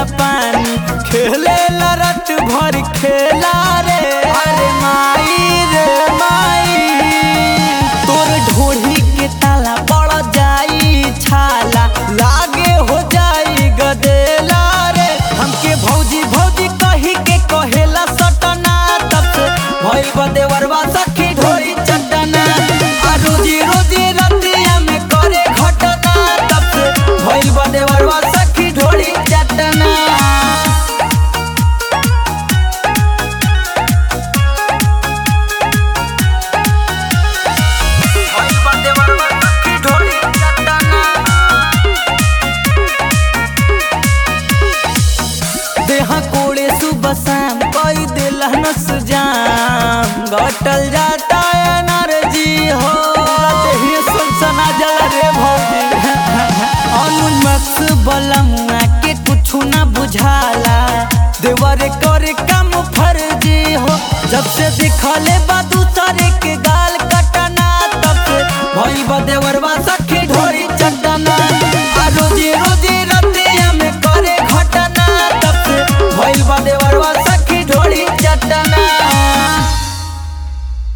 ना पानी खेले ला रात भर खेला रे अरे माई रे माई तोर ढोढ़ी के ताला पड़ जाई छाला लागे हो जाई गदेला रे हमके भौजी भौजी कही के कहेला सटना तब से भइल बदेवरवा सखी ढोरी चटना आ रोजी रोजी रतिया में करे घटना तब से भइल बदेवरवा सखी ढोरी चटना भइल बदेवरवा सखी ढोरी चटना देहा कोड़े सुबह शाम कई दिल नस जाम घटल जाता एनर्जी हो देही सनसना जल रे भौजी अनुमक्स बलमुआ के कुछ ना बुझाला देवर करे काम फर्जी हो जब से दिखले बा दूसरे के गाल कटना तब से भई बा देवरवा सखी ढोरी चटना